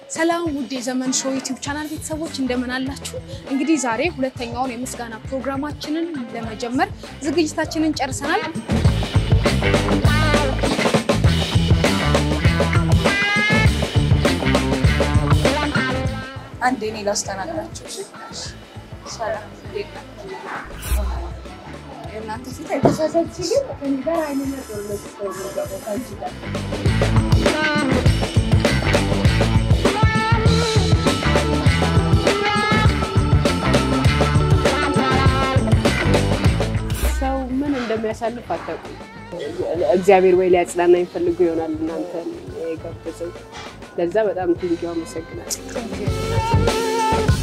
ሰላም ውድ የዘመን ሾው ዩቲዩብ ቻናል ቤተሰቦች እንደምን አላችሁ? እንግዲህ ዛሬ ሁለተኛውን የምስጋና ፕሮግራማችንን ለመጀመር ዝግጅታችንን ጨርሰናል። አንድ እኔ ላስተናግዳችሁ። እሺ? ሰላም እንዴት ናችሁ? የእናንተ ፊት አይተሳሳች ግን ከእኔ ጋር አይነኛ ጦርነት ውስጥ ነው የምንገባው ከአንቺ ጋር። ሰው ምን እንደሚያሳልፍ አታውቁም። እግዚአብሔር ወይ ሊያጽናና ይፈልጉ ይሆናል እናንተን የጋበዘው። ለዛ በጣም ቴንኪው አመሰግናለሁ።